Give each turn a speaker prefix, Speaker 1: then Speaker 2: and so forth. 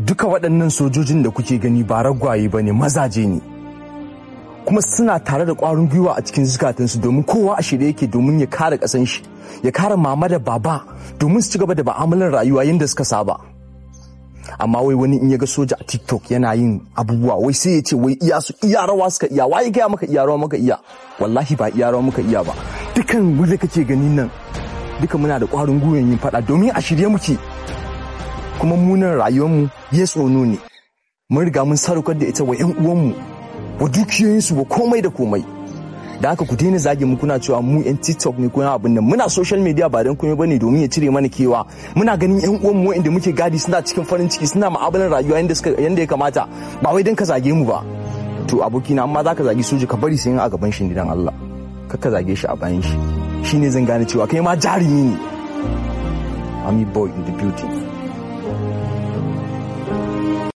Speaker 1: duka waɗannan sojojin da kuke gani ba ragwaye ba ne mazaje ne kuma suna tare da ƙwarin gwiwa a cikin zukatansu domin kowa a shirye yake domin ya kare ƙasan shi ya kare mama da baba domin su ci gaba da ba'amalar rayuwa yadda suka saba amma wai wani in ya ga soja a tiktok yana yin abubuwa wai sai ya ce wai iya su iya rawa suka iya waye gaya maka iya rawa maka iya wallahi ba iya rawa muka iya ba dukan mu da kake ganin nan duka muna da ƙwarin gwiwan yin faɗa domin a shirye muke kuma munan rayuwarmu ya tsono ne mun riga mun sadaukar da ita wa 'yan uwanmu wa dukiyoyinsu wa komai da komai da haka ku daina zage mu kuna cewa mu 'yan tiktok ne kuna abin nan muna social media ba don komai bane domin ya cire mana kewa muna ganin 'yan uwanmu inda muke gadi suna cikin farin ciki suna ma'amalar rayuwa yanda suka yanda ya kamata ba wai don ka zage mu ba to abokina amma zaka zagi soja ka bari sai a gaban shi dan Allah kar ka zage shi a bayan shi shine zan gane cewa kai ma jarumi ne Ami boy in the beauty